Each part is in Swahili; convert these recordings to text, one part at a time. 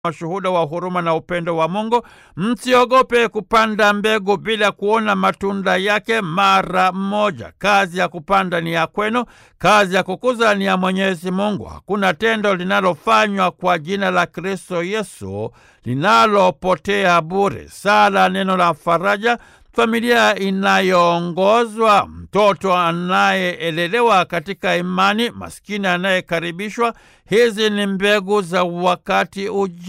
mashuhuda wa huruma na upendo wa Mungu. Msiogope kupanda mbegu bila kuona matunda yake mara moja. Kazi ya kupanda ni ya kwenu, kazi ya kukuza ni ya Mwenyezi Mungu. Hakuna tendo linalofanywa kwa jina la Kristo Yesu linalopotea bure. Sala, neno la faraja, familia inayoongozwa, mtoto anayeelelewa katika imani, maskini anayekaribishwa. Hizi ni mbegu za wakati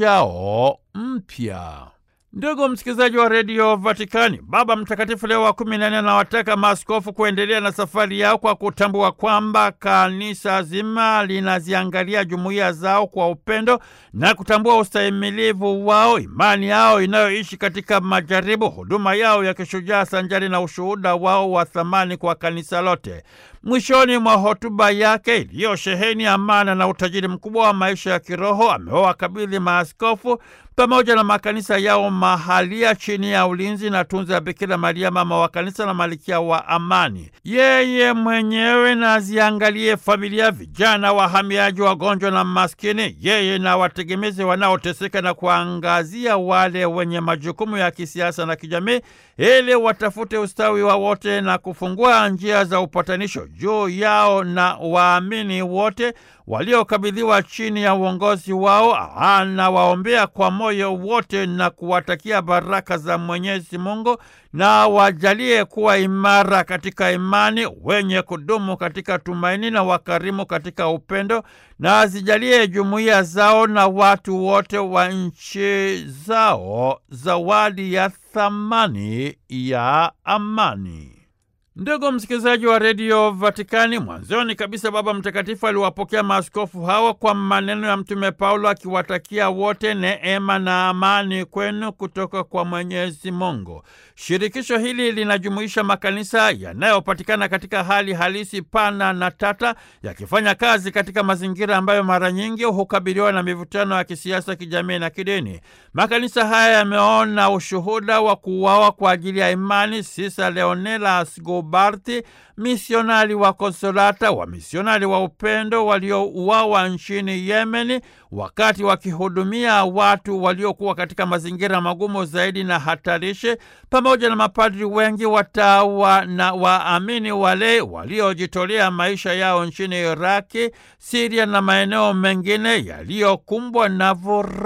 ujao mpya. Ndugu msikilizaji wa redio Vatikani, Baba Mtakatifu Leo wa kumi na nne anawataka maaskofu kuendelea na safari yao kwa kutambua kwamba kanisa zima linaziangalia jumuiya zao kwa upendo na kutambua ustahimilivu wao, imani yao inayoishi katika majaribu, huduma yao ya kishujaa sanjari na ushuhuda wao wa thamani kwa kanisa lote. Mwishoni mwa hotuba yake iliyosheheni amana na utajiri mkubwa wa maisha ya kiroho, amewakabidhi maaskofu pamoja na makanisa yao mahalia chini ya ulinzi na tunza ya Bikira Maria, mama wa kanisa na malikia wa amani. Yeye mwenyewe na aziangalie familia, vijana, wahamiaji, wagonjwa na maskini, yeye na wategemezi wanaoteseka, na kuangazia wale wenye majukumu ya kisiasa na kijamii, ili watafute ustawi wa wote na kufungua njia za upatanisho juu yao na waamini wote waliokabidhiwa chini ya uongozi wao. Anawaombea kwa moyo wote na kuwatakia baraka za Mwenyezi Mungu na wajalie kuwa imara katika imani, wenye kudumu katika tumaini na wakarimu katika upendo, na azijalie jumuiya zao na watu wote wa nchi zao zawadi ya thamani ya amani. Ndugu msikilizaji wa redio Vatikani, mwanzoni kabisa Baba Mtakatifu aliwapokea maaskofu hawa kwa maneno ya Mtume Paulo akiwatakia wote neema na amani kwenu kutoka kwa Mwenyezi Mungu. Shirikisho hili linajumuisha makanisa yanayopatikana katika hali halisi pana na tata, yakifanya kazi katika mazingira ambayo mara nyingi hukabiliwa na mivutano ya kisiasa, kijamii na kidini. Makanisa haya yameona ushuhuda wa kuuawa kwa ajili ya imani Sisa Leonela Barti, misionari wa Konsolata, wa misionari wa upendo waliouawa nchini Yemeni wakati wakihudumia watu waliokuwa katika mazingira magumu zaidi na hatarishi, pamoja na mapadri wengi, watawa na waamini wale waliojitolea maisha yao nchini Iraki, Siria na maeneo mengine yaliyokumbwa na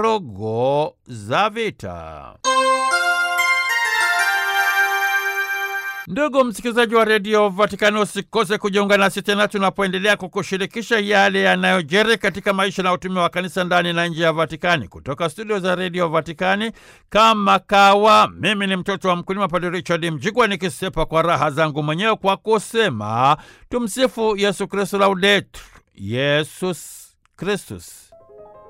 vurugu za vita. Ndugu msikilizaji wa redio Vatikani, usikose kujiunga nasi tena tunapoendelea kukushirikisha yale yanayojiri katika maisha na utume wa kanisa ndani na nje ya Vatikani. Kutoka studio za redio Vatikani, kama kawa, mimi ni mtoto wa mkulima Padre Richard Mjigwa, nikisepa kwa raha zangu mwenyewe kwa kusema tumsifu Yesu Kristu, laudetur Yesus Kristus.